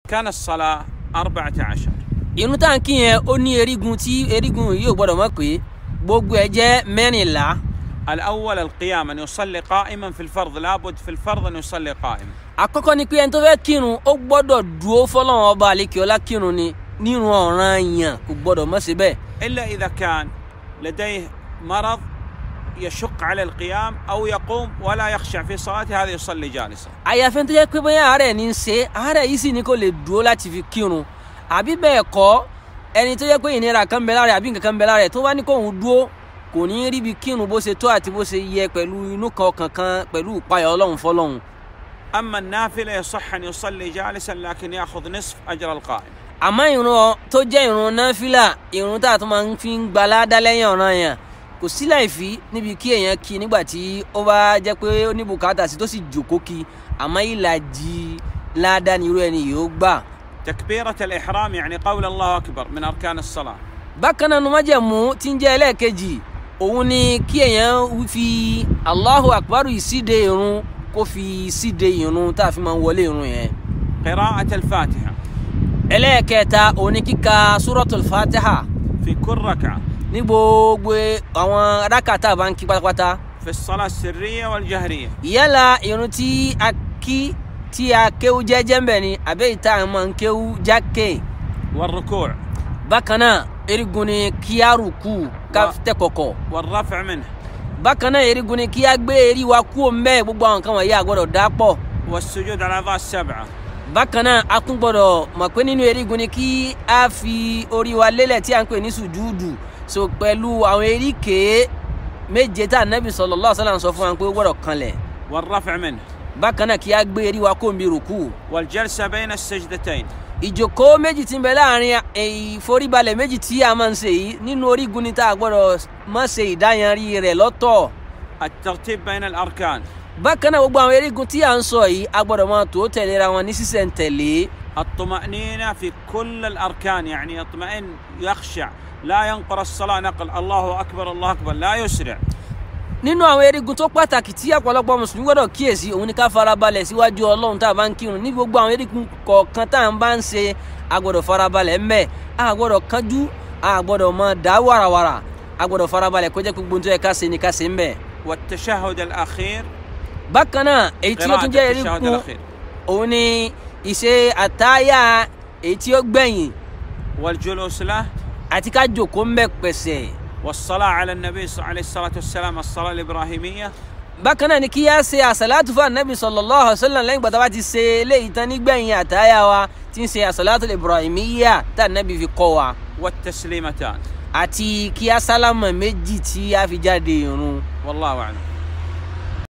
أركان الصلاة أربعة عشر irun tá à ń kí yẹn ó ní erigun tí erigun yìí ò gbọdọ̀ mọ̀ pé gbogbo ẹ̀ jẹ́ mẹ́rìnlá الأول القيام أن يصلي قائما في الفرض لابد في الفرض أن يصلي قائما àkọ́kọ́ ni pé ẹni tó fẹ́ kírun ó gbọ́dọ̀ dúró fọlọ́run ọba àlekèọ́lá kírun ni nírun ọ̀ràn yàn kò gbọ́dọ̀ mọ̀ sí bẹ́ẹ̀ إلا إذا كان لديه مرض يشق على القيام أو يقوم ولا يخشع في صلاته هذا يصلي جالسا àyàfẹ́ tó jẹ́ pé bóyá àárẹ̀ ní í ṣe àárẹ̀ yìí sì ni kò lè dúró láti fi kírun àbí bẹ́ẹ̀ kọ́ ẹni tó jẹ́ pé ìnira kan bẹ lára rẹ̀ àbí nǹkan kan bẹ lára rẹ̀ tó bá ní kóun dúró kò ní í ríbi kírun bó ṣe tó àti bó ṣe yẹ pẹ̀lú inú kan ọkàn kan pẹ̀lú ìpayà ọlọ́run fọlọ́run أما النافلة يصح أن يصلي جالسا لكن يأخذ نصف أجر القائم àmọ́ ìrun tó jẹ́ ìrun náfìlà ìrun tá a tún máa ń fi ń gbaládá lẹ́yìn ọ̀ràn yẹn kò sí láìfí níbi kí èèyàn kí nígbà tí ó bá jẹ́ pé ó ní bùkátà sí tó sì jòkó kí àmọ́ ìlàjì ládá ni irú ẹni yìí ó gbà. تكبيرة الإحرام يعني قول الله أكبر من أركان الصلاة bákan náà numájẹ̀mú tí ń jẹ́ ẹlẹ́ẹ̀kejì òun ni kí èèyàn fi Allahu Akbar yìí síde irun kó fi síde irun tá a fi máa ń wọlé irun yẹn. قراءة الفاتحة ẹlẹ́ẹ̀kẹta òun ni kíka Suratul Fatiha في كل ركعة ní gbogbo àwọn rákàtà bá ń kí pátápátá في الصلاة السرية والجهرية yálà irun tí a kí tí a kéwú jẹ́jẹ́ ń bẹ̀ ni àbẹ́ ìta àwọn máa ń kéwú jákè والركوع bákan náà erigun ni kí a rùkú ká Wa- tẹ̀ kọ̀kọ̀ والرفع منه bákan náà erigun ni kí a gbé eri wa kú òǹbẹ́ gbogbo àwọn kan wọ̀nyí a gbọ́dọ̀ dá pọ̀ والسجود على الأعضاء السبعة bákan náà a tún gbọ́dọ̀ mọ̀ pé nínú erigun ni kí a fi orí wa lélẹ̀ tí a ń pè ní sùjúdù so pẹ̀lú àwọn eríkèé méje tá Ànábì sallallahu alaihi wasallam sọ fún wa pé ó gbọ́dọ̀ kanlẹ̀ والرفع منه bákan náà kí a gbé eri wa kó òǹbí rùkú والجلسة بين السجدتين ìjókòó méjì tí ń bẹ láàrin ìforíbalẹ̀ méjì tí a máa ń ṣe yìí nínú orígun ni tá a gbọ́dọ̀ má ṣe ìdáyanrí rẹ̀ lọ́tọ̀ الترتيب بين الأركان bákan náà gbogbo àwọn erigun tí a ń sọ yìí a gbọ́dọ̀ máa tó tẹ̀léra wọn ní sísẹ̀ntẹ̀lé الطمأنينة في كل الأركان يعني يطمئن يخشع لا ينقر الصلاة نقل الله أكبر الله أكبر لا يسرع nínú àwọn erigun tó pàtàkì tí ọ̀pọ̀lọpọ̀ mùsùlùmí gbọ́dọ̀ kíyèsí òun ni ká farabalẹ̀ síwájú ọlọ́run tá a bá ń kírun ní gbogbo àwọn erigun kọ̀ọ̀kan tá à ń bá ń ṣe a gbọ́dọ̀ farabalẹ̀ ńbẹ̀ a gbọ́dọ̀ kánjú a gbọ́dọ̀ máa dá wàràwàrà a gbọ́dọ̀ farabalẹ̀ kó jẹ́ pé gbogbo ohun tó yẹ ká ṣe ni ká ṣe ńbẹ̀. والتشهد الأخير bákan náà èyí tí ó قراءة tún jẹ́ التشهد erigun الأخير òun ni ìṣe àtáyà èyí tí ó gbẹ̀yìn والجلوس له àti ká jòkó ń bẹ̀ pẹ̀sẹ̀ والصلاة على النبي صلى عليه الصلاة والسلام الصلاة الإبراهيمية bákan náà ni kí á ṣe àṣàlátù fún anabi sallallahu alaihi wasallam lẹ́yìn gbàtà bá ti ṣe eléyìí tán nígbẹ̀yìn àtáyà wa tí ń ṣe àṣàlátù ibrahimiyya tá anabi fi kọ́ wa والتسليمتان àti kí á sálámà méjì tí a fi jáde ìrun والله أعلم